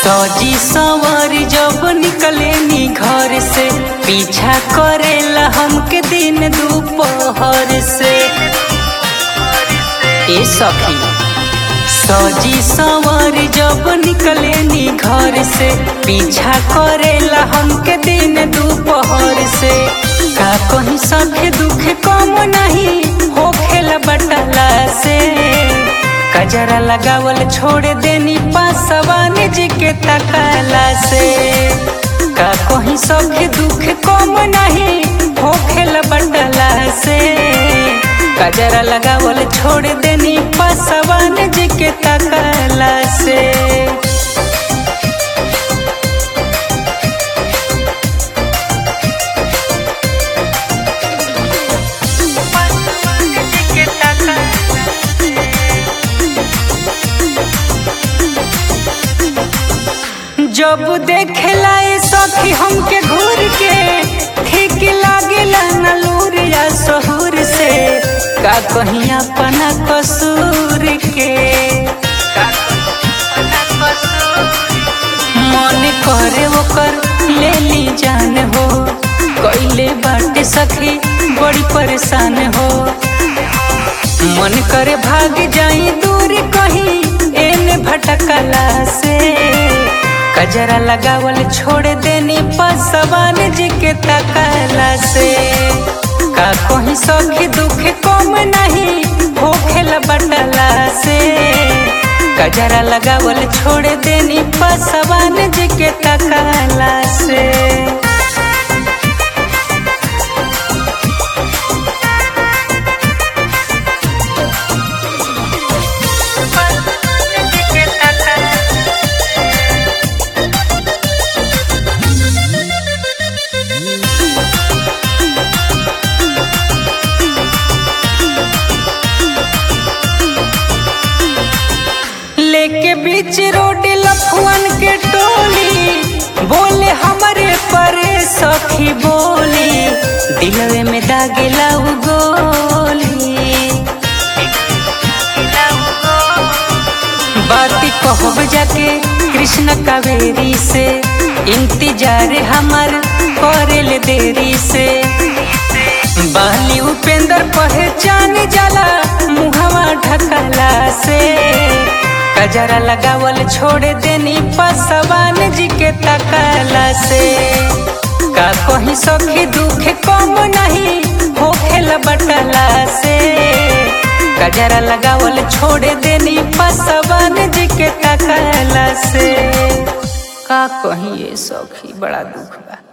सजी सवार जब निकले नी घर से पीछा करेला हमके दिन दोपहर से ए सखी सजी सवार जब निकले नी घर से पीछा करेला हमके दिन दोपहर से का कहीं सखे दुख कम नहीं हो खेला बटला से कजरा लगावल छोड़ देनी पासवान जी के तकाला से का कहीं सखे दुख कम नहीं हो खेला बटला से कजरा लगावल छोड़ देनी पासवान जी के तकाला से जब देखेला ए सखी हमके घूर के ठीक लागेला न लूर या सहूर से का कहीं अपना कसूर के मन करे ओकर ले ली जान हो कैले बाटे सखी बड़ी परेशान हो मन करे भाग जाई दूर कहीं एने भटकला से कजरा लगावल छोड़ देनी पसवान जी के तकला से का कहीं सखी दुख कम नहीं हो खेल बटला से कजरा लगावल छोड़ देनी पसवान जी के तकला से लेके बीच रोड लफुअन के टोली बोले हमारे परे सखी बोली दिलवे में दागेला उ गोली बाती कहब जाके कृष्ण कावेरी से इंतजार हमार करेल देरी से बाली उपेंद्र पहचान जाला मुहवा ढकला से कजरा लगावल छोड़ देनी पसवान जी के तकला से का कहीं सखी दुख कम नहीं हो खेल बटला से कजरा लगावल छोड़ देनी पसवान जी के तकला से का कहीं ये सखी बड़ा दुख बा